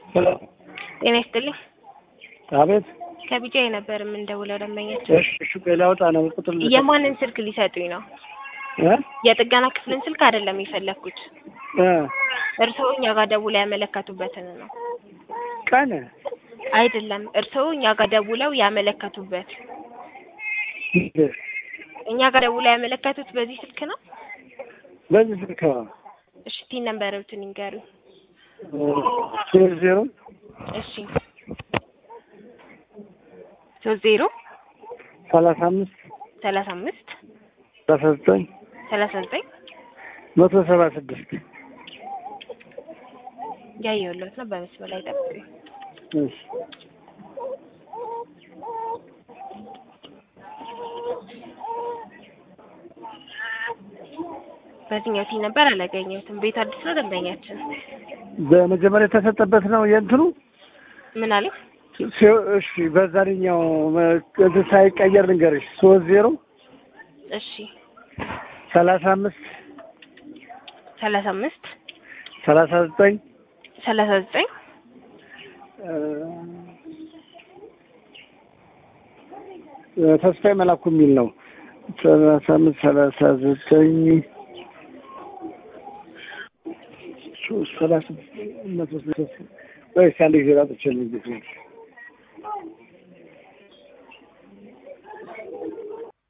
ጤና ይስጥልኝ። አቤት። ከቢጃ ነበር የምንደውለው ደንበኛችን። እሺ፣ እሺ፣ ቆይ ላውጣ ነው ቁጥር ልሰጥ። የማንን ስልክ ሊሰጡኝ ነው? እ የጥገና ክፍልን ስልክ አይደለም የፈለግኩት። እ እርስዎ እኛ ጋር ደውለው ያመለከቱበትን ነው። ቀን አይደለም፣ እርስዎ እኛ ጋር ደውለው ያመለከቱበት። እኛ ጋር ደውለው ያመለከቱት በዚህ ስልክ ነው። በዚህ ስልክ ነው። እሺ፣ ቲን ነምበርዎትን ይንገሩኝ። ሶስት ዜሮ እሺ፣ ሶስት ዜሮ ሰላሳ አምስት ሰላሳ አምስት ሰላሳ ዘጠኝ ሰላሳ ዘጠኝ መቶ ሰባ ስድስት ያየሁለት ነው። በመስመር ላይ ጠብቁኝ። እሺ በዚህኛው ቲን ነበር አላገኘሁትም። ቤት አዲስ ነው ደንበኛችን። በመጀመሪያ የተሰጠበት ነው የእንትኑ ምን አለ? ሲው- እሺ በዛኛው እንትን ሳይቀየር ልንገርሽ ሶስት ዜሮ እሺ ሰላሳ አምስት ሰላሳ አምስት ሰላሳ ዘጠኝ ሰላሳ ዘጠኝ ተስፋዬ መላኩ የሚል ነው። ሰላሳ አምስት ሰላሳ ዘጠኝ ሶስት ሰላሳ መቶ ስልሳ ወይስ አንድ ጊዜ ላጥቼ ነው